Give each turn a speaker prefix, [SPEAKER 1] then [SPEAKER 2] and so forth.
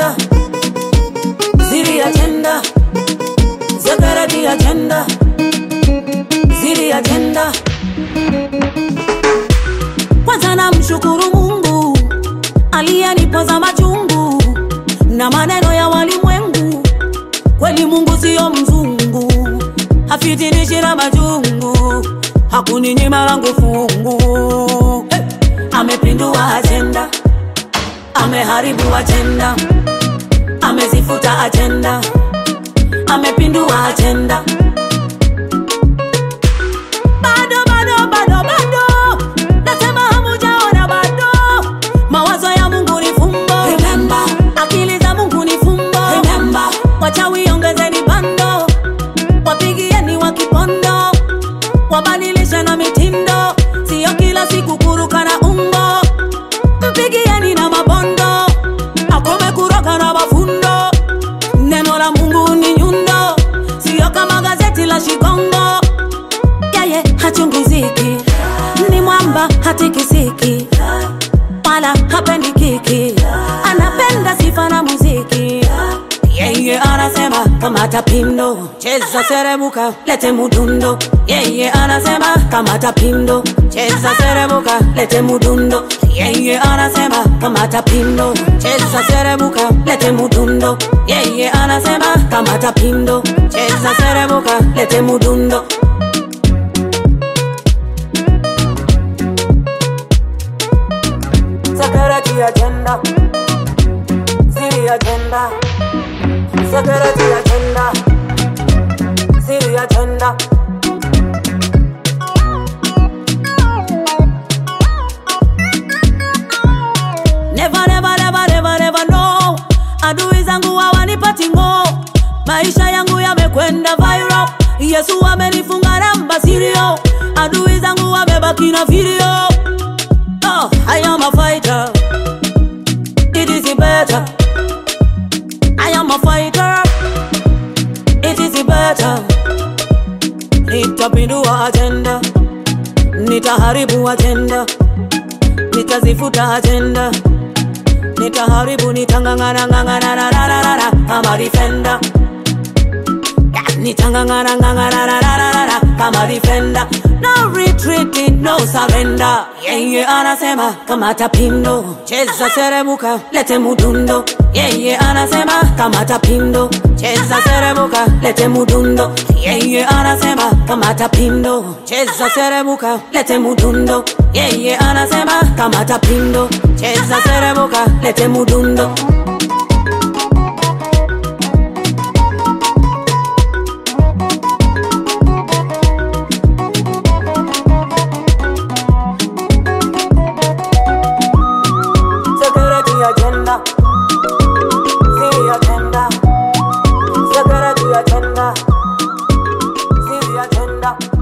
[SPEAKER 1] agenda, ziri agenda, security agenda, ziri agenda. Kwanza namshukuru Mungu aliyenipoza machungu na maneno ya walimwengu. Kweli Mungu siyo mzungu, hafitinishi na majungu, hakuninyima langu fungu. Hey! Amepindua ajenda, ameharibu ajenda, amezifuta ajenda, amepindua ajenda. Bado, bado, bado, bado, nasema hamujaona bado. Mawazo ya Mungu ni fumbo, remember. Akili za Mungu ni fumbo, remember. Wachawi ongezeni bando, wapigieni wa kipondo, wabadilishe na mitindo, siyo kila siku kuruka na umbo. Mpigieni na mabondo, akome kuroga na mafundo. Neno la Mungu ni nyundo, siyo kama gazeti la Shikongo yeye hachungiziki, ni mwamba hatikisiki, wala hapendi kiki, anapenda sifa na muziki. Yeye anasema kamata pindo, cheza serebuka, lete mudundo. Yeye anasema kamata pindo, cheza serebuka, lete mudundo. Yeye anasema kamata pindo, cheza serebuka, lete mudundo. Yeye anasema kamata pindo, cheza serebuka, lete mudundo. Security agenda, Siri agenda, security agenda, Siri agenda. Never, never, never, never, never no. Adui zangu hawanipati ngo, maisha yangu yamekwenda viral. Yesu amenifunga namba sirio, adui zangu wamebaki na video. Oh, I am a fighter. It is better. I am a fighter. It is better. Nitapindua agenda, nitaharibu agenda, nitazifuta agenda, nitaharibu, nitangangana ngangana na na na na na kama defender. Nitangangana ngangana na na na na na kama defender. No retreating, no surrender. Yeye anasema kamata pindo, cheza serebuka, lete mudundo. Yeye anasema kamata pindo, cheza serebuka, lete mudundo. Yeye anasema kamata pindo, cheza serebuka, lete mudundo. Yeye anasema kamata pindo, cheza serebuka, lete mudundo. Security agenda, Siri agenda, security agenda, Siri agenda.